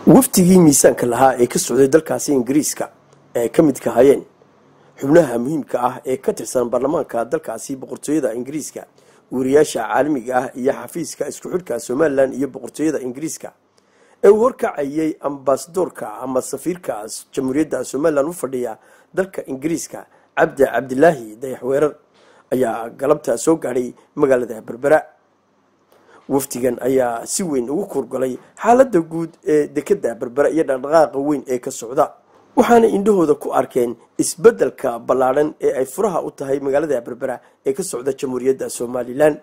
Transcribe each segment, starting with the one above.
wafdigii miisaanka lahaa ee ka socday dalkaasi ingiriiska ee ka midka hayeen xubnaha muhiimka ah ee ka tirsan baarlamaanka dalkaasi boqortooyada ingiriiska wariyaasha caalamiga ah iyo xafiiska isku xidhka somalilan iyo boqortooyada ingiriiska ee uu horkacayay ambasadoorka ama safiirka jamhuuriyadda somalilan u fadhiya dalka ingiriiska cabdi cabdilaahi dayaxweerar ayaa galabta soo gaadhay magaalada berbera wafdigan ayaa si weyn ugu kurgalay xaaladda guud ee dekada berbera iyo dhaqdhaqaaqa weyn ee ka socda waxaana indhahooda ku arkeen isbeddelka ballaadhan ee ay furaha u tahay magaalada berbera ee ka socda jamhuuriyadda somalilan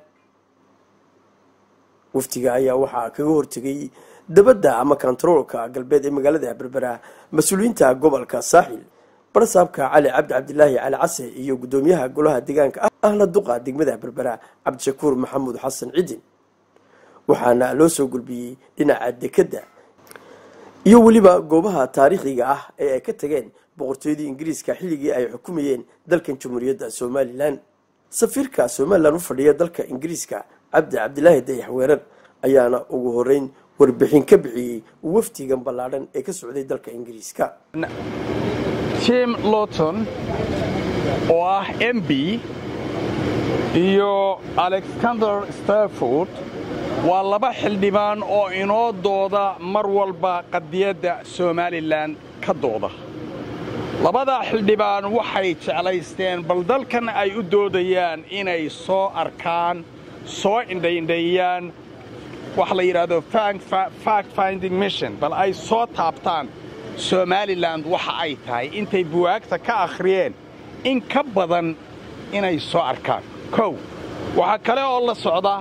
wafdiga ayaa waxaa kaga hortegay dabadda ama kontaroolka galbeed ee magaalada berbera mas-uuliyiinta gobolka saaxil barsaabka cali cabdi cabdilaahi cali case iyo guddoomiyaha golaha deegaanka ah ahla duqa degmada berbera cabdishakuur maxamuud xasan cidin waxaana loo soo gulbiyey dhinaca dekadda iyo weliba goobaha taariikhiga ah ee ay ka tageen boqortooyadii ingiriiska xilligii ay xukumayeen dalkan jamhuuriyadda somalilan safiirka somalilan u fadhiya dalka ingiriiska cabdi cabdilaahi dayax weerar ayaana ugu horeyn warbixin ka bixiyey wafdigan ballaadhan ee ka socday dalka ingiriiska tim lowton oo ah m b iyo alexander starford waa laba xildhibaan oo inoo dooda mar walba qadiyadda somalilan ka dooda labadaa xildhibaan waxay jeclaysteen bal dalkan ay u doodayaan inay soo arkaan soo indhaindhaeyaan waxa la yidhaahdo fact finding mission bal ay soo taabtaan somalilan waxa ay tahay intay buwaagta ka akhriyeen in ka badan inay soo arkaan kow waxaa kale oo la socda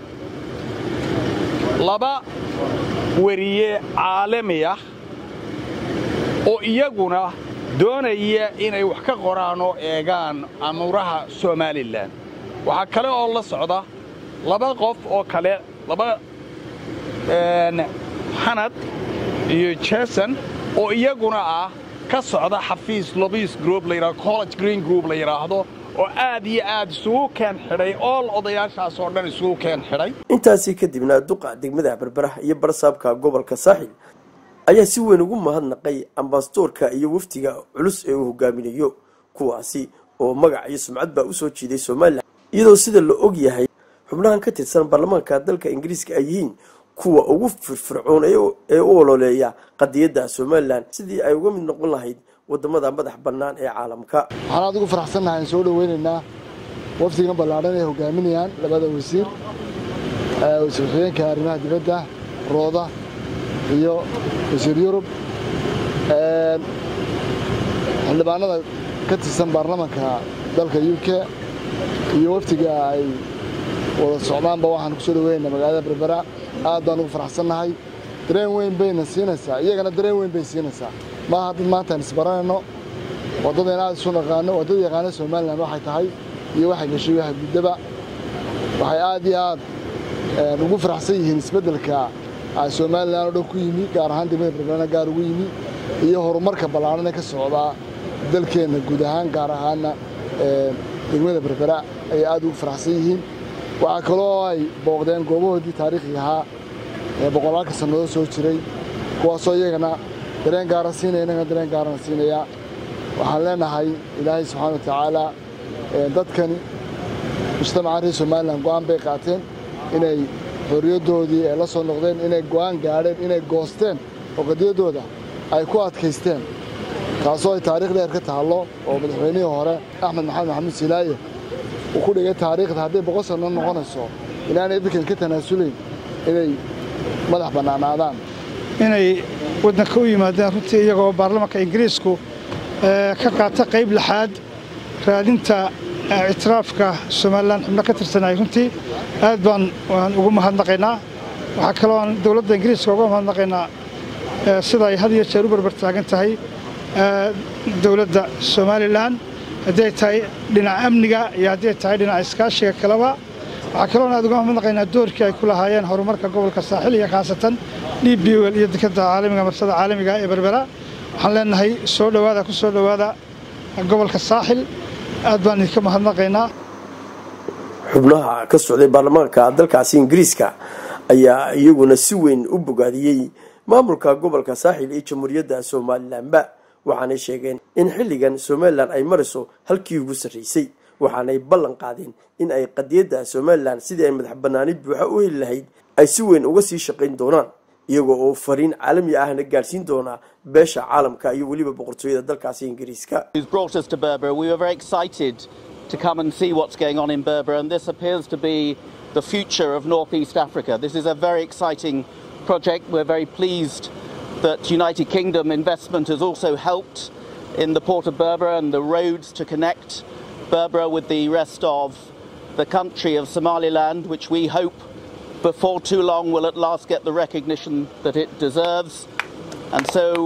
laba weriye caalami ah oo iyaguna doonaya inay wax ka qoraan oo eegaan amuuraha somalilan waxaa kale oo la socda laba qof oo kale laba xanad iyo jason oo iyaguna ah ka socda xafiis lobis group layidhahdo college green group la yidhaahdo oo aad iyo aad isugu keen xidhay ool odayaashaas oo dhan isugu keen xidhay intaasii kadibna duqa degmada berberaha iyo barsaabka gobolka saaxil ayaa si weyn ugu mahadnaqay ambasadoorka iyo wafdiga culus ee uu hogaaminayo kuwaasi oo magac iyo sumcad baa usoo jiiday somalilan iyadoo sida la og yahay xubnahan ka tirsan baarlamaanka dalka ingiriiska ay yihiin kuwa ugu firfircoon ee u ololeeya qadiyadda somalilan sidii ay uga mid noqon lahayd wadamada madax bannaan ee caalamka waxaan aad ugu faraxsannahay aan soo dhoweynaynaa wafdigan ballaadhan ay hogaaminayaan labada wasiir wasiir-xigeenka arrimaha dibadda rooda iyo wasiir yurub xildhibaanada ka tirsan baarlamanka dalka u k iyo wafdiga ay wada socdaanba waxaan kusoo dhoweynaynaa magaalada berbera aad baan ugu faraxsannahay dareen weyn bayna siinaysaa iyagana dareen weyn bay siinaysaa maaha dad maanta aan isbaranayno waddadeen aad isu naqaano waddada yaqaana somalilan waxay tahay iyo waxay gashay waxa guddaba waxay aad iyo aad ugu faraxsan yihiin isbeddelka somalilan oo dhan ku yimi gaar ahaan degmada berberana gaar ugu yimi iyo horumarka ballaarhan ee ka socdaa dalkeenna guud ahaan gaar ahaanna degmada berbera ayay aad ugu faraxsan yihiin waxaa kaloo ay booqdeen goobahoodii taariikhiga ahaa ee boqolaalka sannadood soo jiray kuwaasoo iyagana dareen gaara siinaya innagana dareen gaarana siinaya waxaan leenahay ilaahay subxaana wa tacaala dadkani mujtamaca reer somalilan go'aan bay qaateen inay xorriyaddoodii ay la soo noqdeen inay go'aan gaadheen inay goosteen oo qadiyaddooda ay ku adkaysteen taasoo ay taariikh dheer ka taallo oo madaxweynihii hore axmed maxamed maxamuud silaaye uu ku dhigay taariikhda hadday boqol sanno noqonayso inaanay dadkan ka tanaasulayn inay madax bannaanaadaan inay waddanka u yimaadeen runtii iyagoo baarlamanka ingiriisku ka qaata qayb lixaad raadinta ictiraafka somalilan xubno ka tirsanay runtii aad baan waan ugu mahadnaqaynaa waxaa kaloo aan dowladda ingiriiska uga mahadnaqaynaa sida ay had iyo jeer u barbar taagan tahay dowladda somalilan haddii ay tahay dhinaca amniga iyo haddii ay tahay dhinaca iskaashiga kaleba waxaa kaloon aad uga mahadnaqaynaa doorkii ay ku lahaayeen horumarka gobolka saaxil iyo khaasatan d b l iyo dekadda caalamiga marsada caalamiga ee berbera waxaan leenahay soo dhowaada ku soo dhowaada gobolka saaxil aad baan idinka mahadnaqaynaa xubnaha ka socday baarlamaanka dalkaasi ingiriiska ayaa iyaguna si weyn u bogaadiyey maamulka gobolka saaxil iyo jamhuuriyadda somalilanba waxaanay sheegeen in xilligan somalilan ay marayso halkii ugu sarraysay waxaanay ballan qaadeen in ay qadiyadda somalilan sidii ay madax banaani buuxa u heli lahayd ay si weyn uga sii shaqayn doonaan iyagoo oo fariin caalami ahna gaadhsiin doona beesha caalamka iyo weliba boqortooyada dalkaasi ingiriiska to come and see what's going on in Berber, and this appears to be the future of northeast Africa. This is a very exciting project. We're very pleased that United Kingdom investment has also helped in the port of Berber and the roads to connect Berber with the rest of the country of Somaliland, which we hope before too long will at last get the recognition that it deserves. And so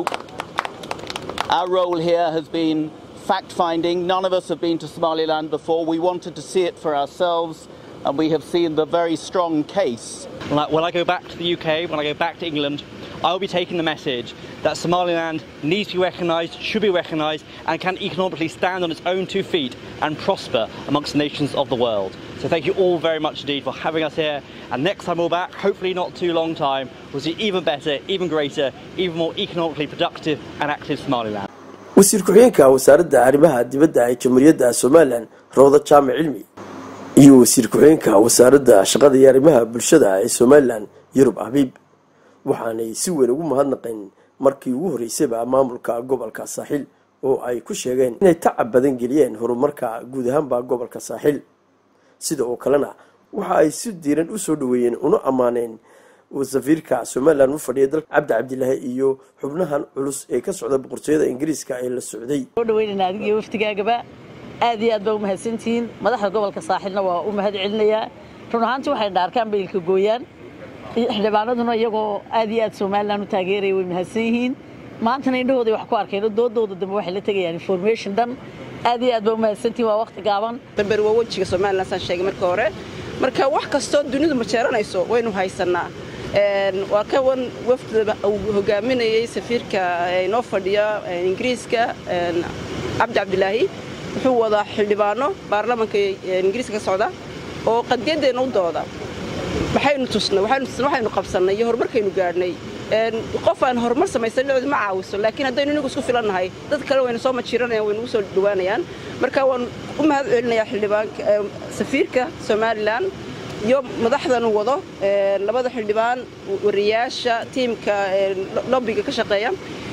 our role here has been fact finding. None of us have been to Somaliland before. We wanted to see it for ourselves, and we have seen the very strong case. When I go back to the UK, when I go back to England, I'll be taking the message that Somaliland needs to be recognised, should be recognised, and can economically stand on its own two feet and prosper amongst the nations of the world. So thank you all very much indeed for having us here. And next time we're back, hopefully not too long time, we'll see even better, even greater, even more economically productive and active Somaliland. wasiir ku-xigeenka wasaaradda arrimaha dibadda ee jamhuuriyadda somalilan rooda jaamac cilmi iyo wasiir ku-xigeenka wasaaradda shaqada iyo arrimaha bulshada ee somalilan yurub habiib waxaanay si weyn ugu mahadnaqeen markii ugu horreysayba maamulka gobolka saaxil oo ay ku sheegeen inay tacab badan geliyeen horumarka guud ahaanba gobolka saaxil sida oo kalena waxa ay si diiran u soo dhaweeyeen una ammaaneen safiirka somalilan u fadhiya dalka cabdi cabdilaahi iyo xubnahan culus ee ka socda boqortooyada ingiriiska ee la socday soo dhaweynayna adig iyo waftigaagaba aad iyo aad baa u mahadsantihiin madaxda gobolka saaxilna waa u mahad celinayaa run ahaantii waxay dhaarkaan baylka gooyaan xildhibaanaduna iyagoo aad iyo aad somalilan u taageeraya way mahadsan yihiin maantana indhahooday wax ku arkeen doodooda dambe waxay la tegayaan information dhan aad iyo aad baa u mahadsantihiin waa waqti gaaban berber waa wejiga somalilan saan sheegay marka hore marka wax kastoo dunidu majeeranayso waynu haysannaa waa ka wan wafdida uu hogaaminayay safiirka inoo fadhiya ingiriiska cabdi cabdilaahi wuxuu wadaa xildhibaano baarlamanka ingiriiska ka socda oo qadiyadeenna u dooda maxaynu tusnay waxaynu tusnay waxaynu qabsannay iyo horumarkaynu gaadhnay qof aan horumar samaysan dhicdu ma caawiso laakiin haddaynu inagu isku filannahay dad kale waynu soo majiiranayaan waynu ugu soo dhowaanayaan marka waan u mahad celinayaa xildhibaanka safiirka somalilan iyo madaxdan wado labada xildhibaan wariyaasha tiimka lobbiga ka shaqeeya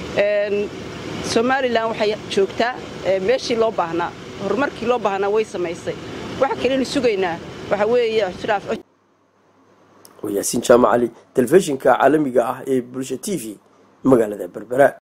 somalilan waxay joogtaa meeshii loo baahnaa horumarkii loo baahnaa way samaysay waxa kalenu sugaynaa waxa weeye ictiraaf yaasiin jaamac cali telefishinka caalamiga ah ee bulsha t v magaalada berbera